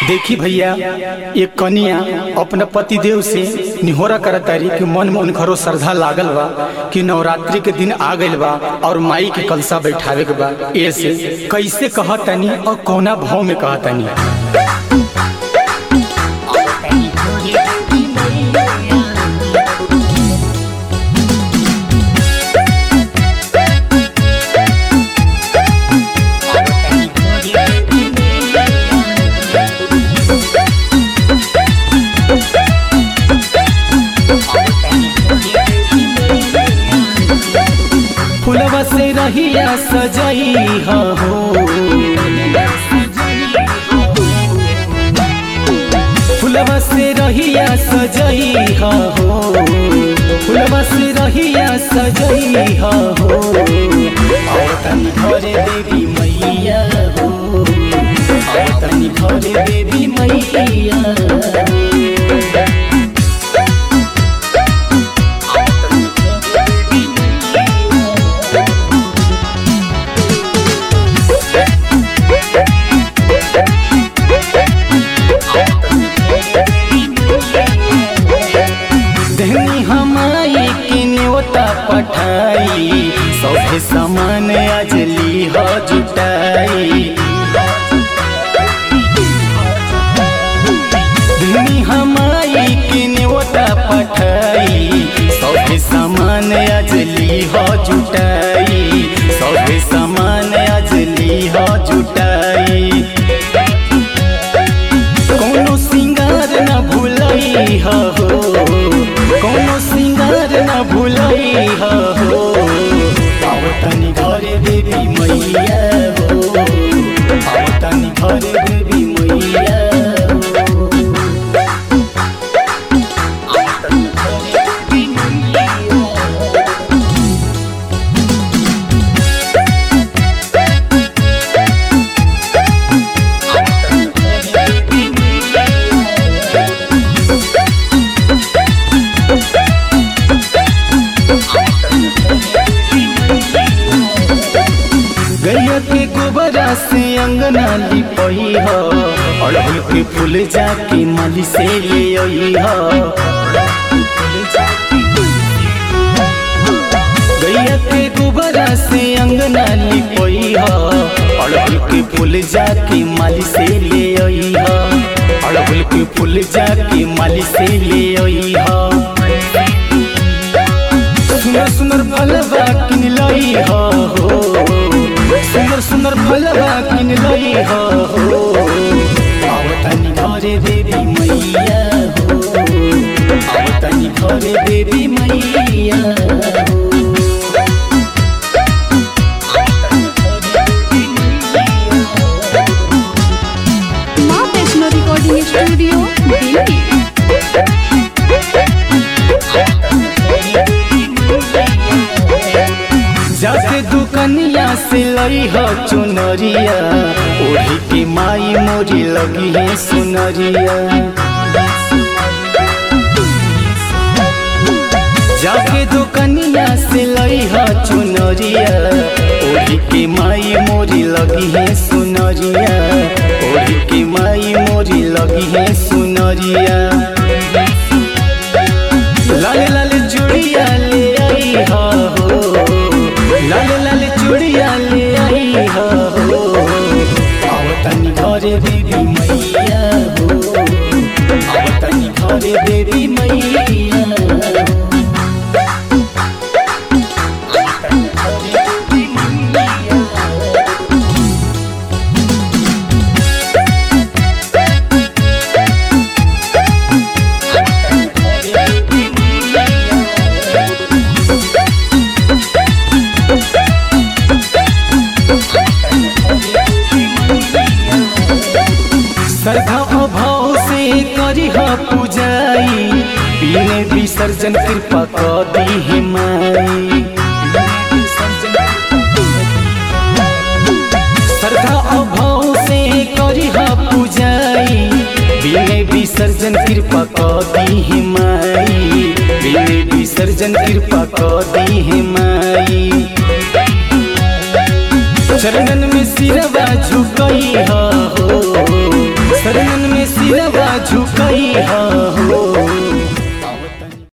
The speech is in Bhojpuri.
देखी भैया ये कनिया अपने पति देव से निहोरा करतारी कि मन में उनखरो श्रद्धा लागल बा कि नवरात्रि के दिन आ गइल बा और माई के कलसा बैठावे के बा ऐसे कैसे कहतनी और कौना भाव में कहतनी फुलवा से रहिया सजई हो फुलवा से रहिया सजई हो फुलवा से रहिया सजई हो और तनी घरे देवी मैया हो और तनी घरे देवी मैया दहनी हमाई की न्योता पठाई सौभे समान अजली हो जुटाई दहनी हमाई की न्योता पठाई सौभे समान अजली हो जुटाई सौभे समान अजली हो जुटाई कोनो सिंगार न भूलई हो कोनो सिंगार न भूलई हो आओ तनी घरे देवी मैया हो आओ तनी घरे देवी मैया हो गैया के गोबरा से अंगना लिपई हो अड़हुल के फूल जाके माली से ले आई हो गैया के गोबरा से अंगना लिपई हो अड़हुल के फूल जाके माली से ले आई हो अड़हुल के फूल जाके माली से ले आई हो सुंदर सुंदर फलवा किन लई हो सुंदर सुंदर फलवा किन लई हो आओ तनी घरे देवी मैया हो आओ तनी घरे देवी मैया हो माँ वैष्णो रिकॉर्डिंग स्टूडियो दिल्ली जाके दुकनिया से लई हो चुनरिया ओढ़ी के माई मोरी लगी है सुनरिया जाके दुकनिया से लई हो चुनरिया ओढ़ी के माई मोरी लगी है सुनरिया ओढ़ी के माई मोरी लगी है सुनरिया लाल लाल चूड़िया ले आई हो लाल लाल चूड़िया ले आई हो आओ तनी घरे देवी मैया हो आओ तनी घरे देवी मैया हो श्रद्धा अभाव से करी ह पूजाई पीने विसर्जन कृपा क दी है माई श्रद्धा अभाव से करी ह पूजाई पीने विसर्जन कृपा क दी है माई पीने विसर्जन कृपा क दी है माई चरणन में सिरवा झुकई हो शरणन में हो